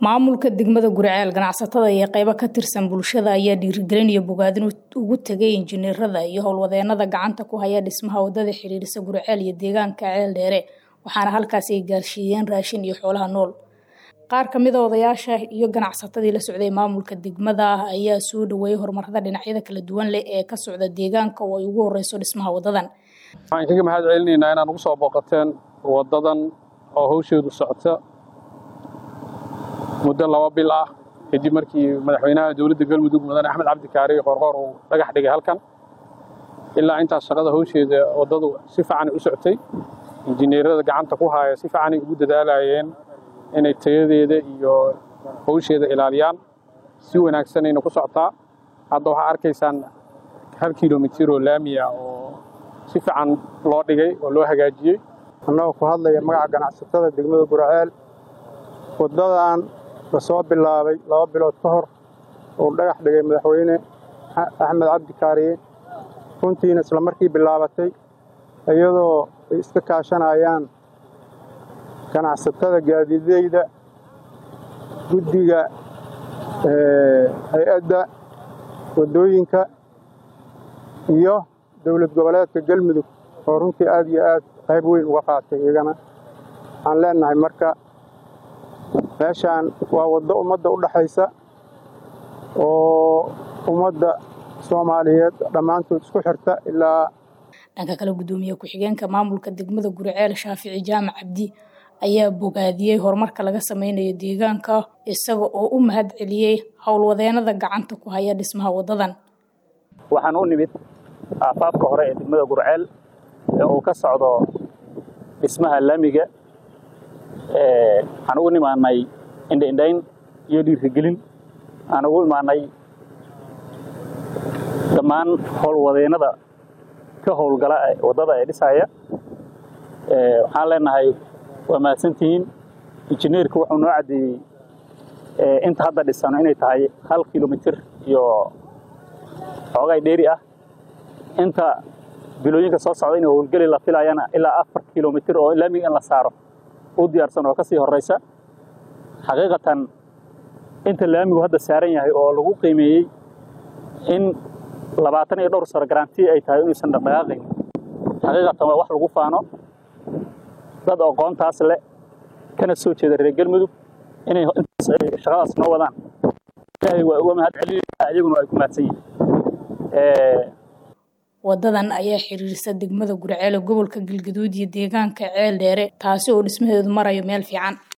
maamulka degmada guriceel ganacsatada iyo qeybo ka tirsan bulshada ayaa dhiirigelin iyo bogaadin ugu tegay injineerada iyo howlwadeenada gacanta ku haya dhismaha wadada xiriirisa guriceel iyo deegaanka ceel dheere waxaana halkaasi ay gaarsiiyeen raashin iyo xoolaha nool qaar kamida odayaasha iyo ganacsatadii la socday maamulka degmada ah ayaa soo dhaweeyey horumarada dhinacyada kala duwan leh ee ka socda deegaanka oo ay ugu horeyso dhismaha wadadan waxaan kaga mahad celinaynaa inaad ugu soo booqateen wadadan oo hawsheedu socota muddo laba bil ah kadib markii madaxweynaha dowladda galmudug mudane axmed cabdi kaari qorqoor uu dhagax dhigay halkan ilaa intaas shaqada hawsheeda waddadu si fiicanay u socotay injineerada gacanta ku haya si fiicanay ugu dadaalayeen inay tayadeeda iyo hawsheeda ilaaliyaan si wanaagsanayna ku socotaa hadda waxaa arkaysaan hal kilomitir oo laamiya oo si fiican loo dhigay oo loo hagaajiyey annagoo ku hadlaya magaca ganacsatada degmada guraceel waddadan la soo bilaabay laba bilood ka hor uu dhagax dhigay madaxweyne axmed cabdi kaariye runtiina isla markii bilaabatay iyadoo ay iska kaashanayaan ganacsatada gaadiideyda guddiga hay-adda waddooyinka iyo dowlad goboleedka galmudug oo runtii aad iyo aad qayb weyn uga qaatay iyagana waxaan leenahay marka meeshaan waa waddo ummadda u dhaxaysa oo ummadda soomaaliyeed dhammaantood isku xirta ilaa dhanka kale guddoomiye ku-xigeenka maamulka degmada guriceel shaafici jaamac cabdi ayaa bogaadiyey horumarka laga sameynayo deegaanka isaga oo u mahad celiyey howlwadeenada gacanta ku haya dhismaha waddadan waxaan u nimid aafaafka hore ee degmada gurceel ee uu ka socdo dhismaha laamiga waxaan ugu nimaanay indhaindhayn iyo dhiirigelin aan ugu imaanay dhammaan howlwadeennada ka howlgala waddada ee dhisaya waxaan leenahay waa mahadsantihiin injineerku wuxuu noo caddeeyey inta hadda dhisano inay tahay hal kilomitir iyo xoogay dheeri ah inta bilooyinka soo socda inay howlgeli la filayana ilaa afar kilomitir oo laamiga in la saaro u diyaarsan oo ka sii horraysa xaqiiqatan inta laamigu hadda saaran yahay oo lagu qiimeeyey in labaatan iyo dhowr sano garanti ay tahay inuusan dhaqdhaqaaqayn xaqiiqatan waa wax lagu faano dad aqoontaas leh kana soo jeeda reer galmudug inay intaas ay shaqadaas noo wadaan ilaahay waa uga mahad celinayna iyaguna ay ku mahadsan yihiin wadadan ayaa xiriirisa degmada guriceel ee gobolka galgaduud iyo deegaanka ceel dheere taasi oo dhismaheedu marayo meel fiican